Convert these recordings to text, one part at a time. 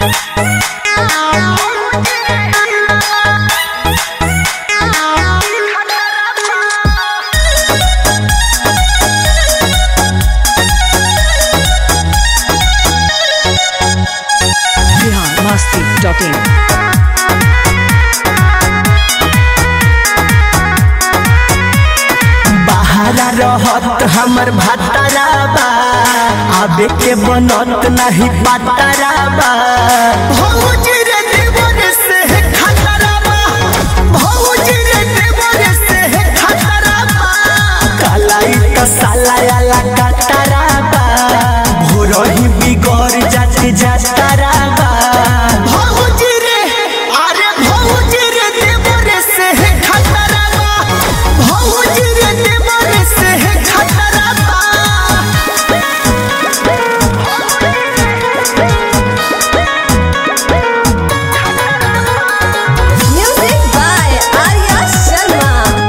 biharmasti.in बहारा रहत हमर भातारा बा आबे के बनत नाही पातारा बा भौजी रे देवर से है खतरा बा भौजी रे देवर से है खतरा बा कालाई त साला आला कतरा बा भोरही बिगड़ जाते जातारा बा भौजी रे अरे भौजी रे देवर से है खतरा बा भौजी रे देवर से है खतरा बा Music by Arya Sharma.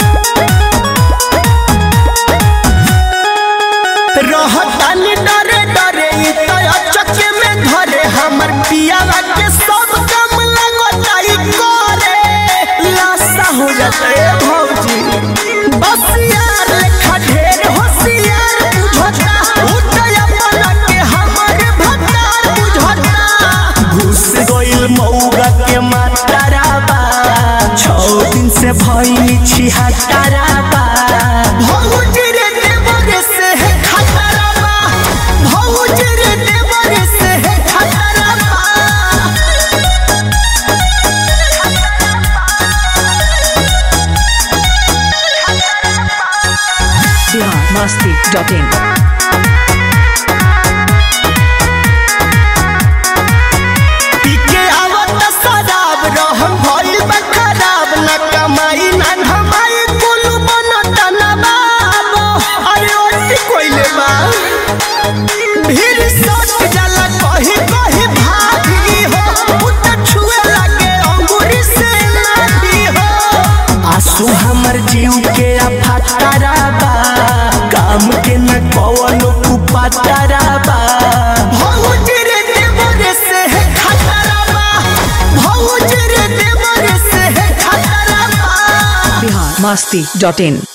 रहतानी डरे डरे ई तो अचके में धरे हमर पियावा के सब काम लगताई करे लाशा हो जाता है भौजी बस यार लेखा ढेर होशियार बुझता उठया बना के हमर भतार बुझता घुस गइल मौगा के मातारा बा छौ दिन से भइनी छिहत्तरा बा भौजी रे देवर से है खतरा बा भौजी रे देवर से है खतरा बा biharmasti.in पीके आवत शराब रहम भइल बा खराब न कमाई न धमाई कुल बनत न बाबो अरे ओटी कोइले बा भीड़ सट जाला कही कही भाभी हो उत छुए लागे अंगूरी से लाठी हो आंसू हमर जीव के अफाटरा बा काम के न कवनो कुपातरा बा भौजी रे देवर से है खतरा बा भौजी रे देवर से है खतरा बा biharmasti.in